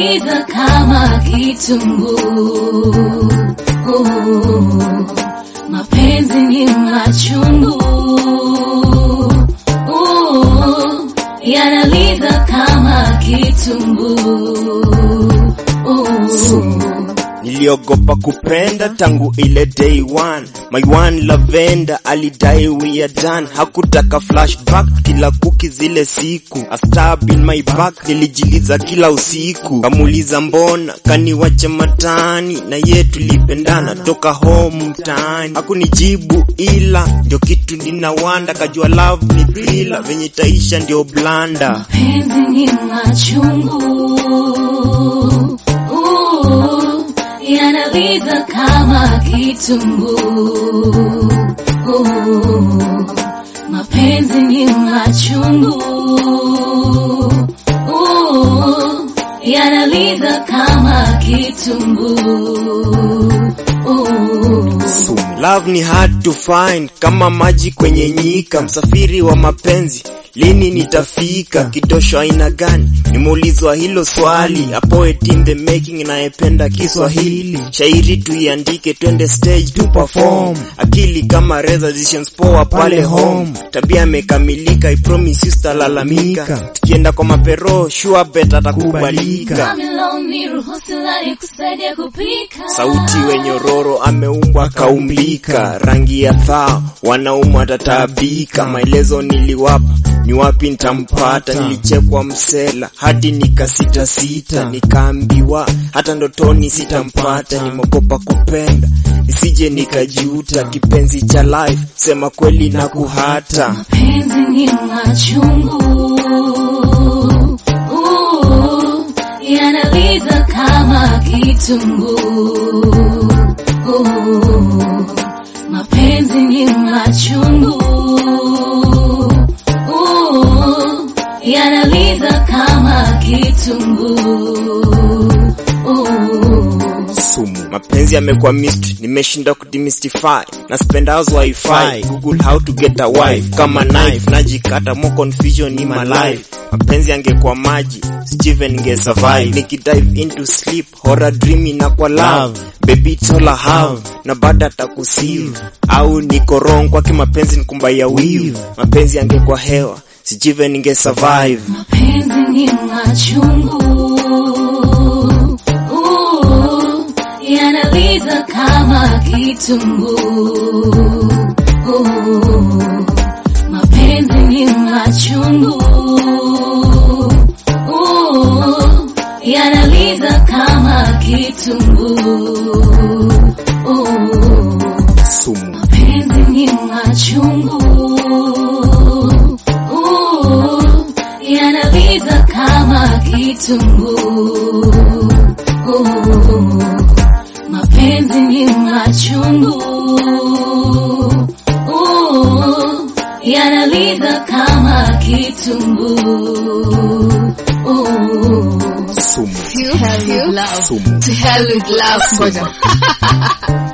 yanaliza kama kitunguu. Uh, Mapenzi ni machungu. Uh, yanaliza kama kitunguu. Uh, Niliogopa kupenda tangu ile day one. My one lavender alidai we are done. Hakutaka flashback kila kuki zile siku. A stab in my back nilijiliza kila usiku. Kamuuliza mbona kaniwache matani na ye tulipendana toka home mtaani. Hakunijibu ila ndio kitu ninawanda kajua love ni thriller venye taisha ndio blanda. Penzi ni machungu. Uh, yanaliza kama kitunguu. Uh, mapenzi ni machungu. Uh, yanaliza kama kitunguu. Uh, Love ni hard to find kama maji kwenye nyika, msafiri wa mapenzi lini nitafika? Kidosho aina gani? Nimeulizwa hilo swali. A poet in the making, nayependa Kiswahili. Shairi tuiandike, twende stage tu perform. Akili kama reza, decisions poa pale home. Tabia imekamilika, I promise you sitalalamika. Tukienda kwa mapero, sure bet atakubalika. I'm alone, niruhusu lani kusaidia kupika. Sauti wenyororo ameumbwa kaumbika, rangi ya thaa wanaume watataabika. Maelezo niliwapa ni wapi nitampata, nilichekwa msela hadi nikasita sita, nikaambiwa hata ndotoni sitampata. Nimeogopa kupenda nisije nikajuta, kipenzi cha life sema kweli na kuhata. Penzi ni machungu. Uh, yanaliza kama kitunguu. Uh, mapenzi ni machungu. Uh, yanaliza kama kitunguu. Uh, sumu. Mapenzi yamekuwa mystery, nimeshinda kudemystify. Na spend hours wifi, google how to get a wife. Kama knife, najikata more confusion in my life. Mapenzi yangekuwa maji, Steven nge survive. Nikidive into sleep, horror dream inakuwa love. Baby it's all I have, na baada atakusieve. Au niko wrong kwake mapenzi nikumbaya wivu. Mapenzi yangekuwa hewa, sijive ninge survive. Mapenzi ni machungu. Uh, yanaliza kama kitunguu. Uh, mapenzi ni machungu. Uh, yanaliza kama kitunguu. Uh, Sumu. Mapenzi ni machungu. Uh, yanaliza kama kitunguu. Uh, mapenzi ni machungu. Uh, yanaliza kama kitunguu. Uh, Sumu. To hell with love. Sumu. To hell with love. Ngoja.